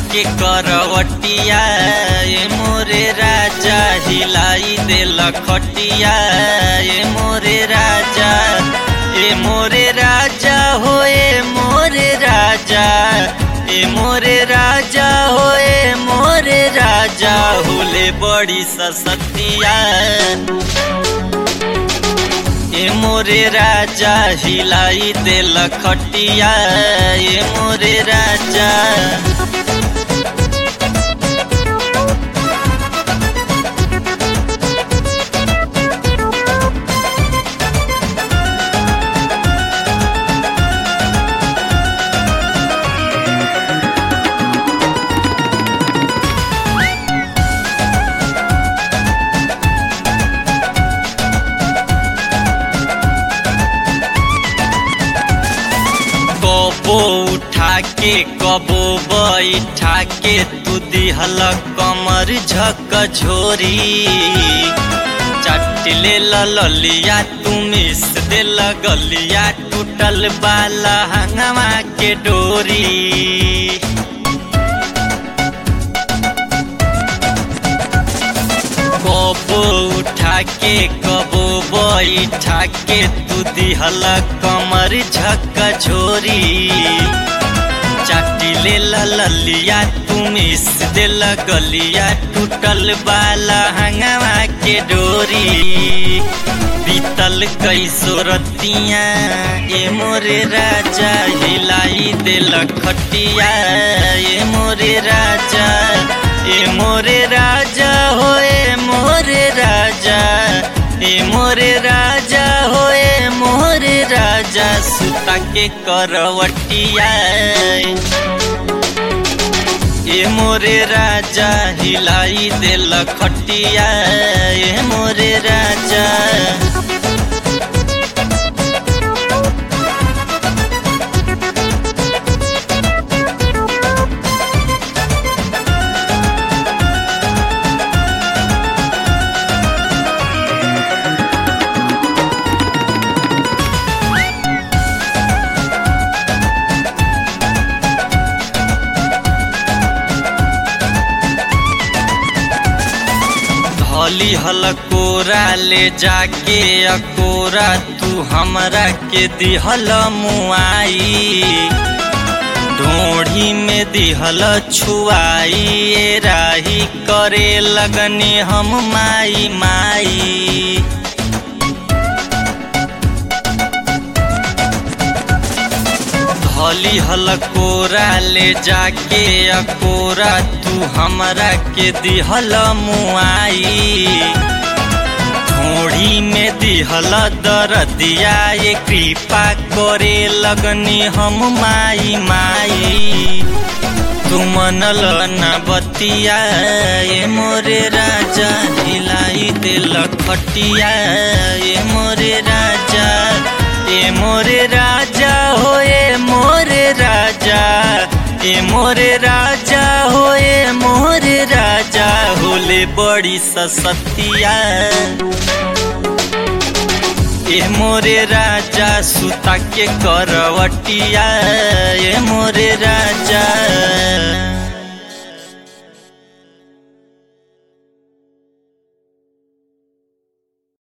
के करवटिया ए मोरे राजा हिलाई देल खटिया ए मोरे राजा ए मोरे राजा हो ए मोरे राजा ए मोरे राजा हो ए मोरे राजा होले बड़ी ससतिया ए मोरे राजा हिलाई देल खटिया ए मोरे राजा कबो उठा के कबो बैठा के तू दिहल कमर झक झोरी चटले ललिया तू मिस दे गलिया टूटल बाला हंगवा के डोरी कबो उठा के कबो बैठा के तू दिहल कमर झक झोरी चाटिले ललिया तू मिस दिल गलिया टूटल बाला हंगवा के डोरी बीतल कैसो रतिया ए मोरे राजा हिलाई दिल खटिया ए मोरे राजा ए मोरे राजा हो ए मोरे राजा ए मोरे राजा हो ए मोरे राजा सुता के करवटिया ए मोरे राजा हिलाई देल खटिया ए मोरे राजा धली हल कोरा ले जाके अकोरा तू हमरा के दिहल मुआई ढोढ़ी में दिहल छुआई ए राही करे लगनी हम माई माई धली हल कोरा ले जाके अकोरा तू हमरा के दिहल मुआई ढोढ़ी में दिहल दरदिया ये कृपा करे लगनी हम माई माई तू मनल न बतिया ए मोरे राजा हिलाई दिल खटिया ए मोरे राजा ए मोरे राजा हो ए मोरे राजा ए मोरे राजा हो ए मोरे राजा होले बड़ी ससतिया ए मोरे राजा सुता के करवटिया ए मोरे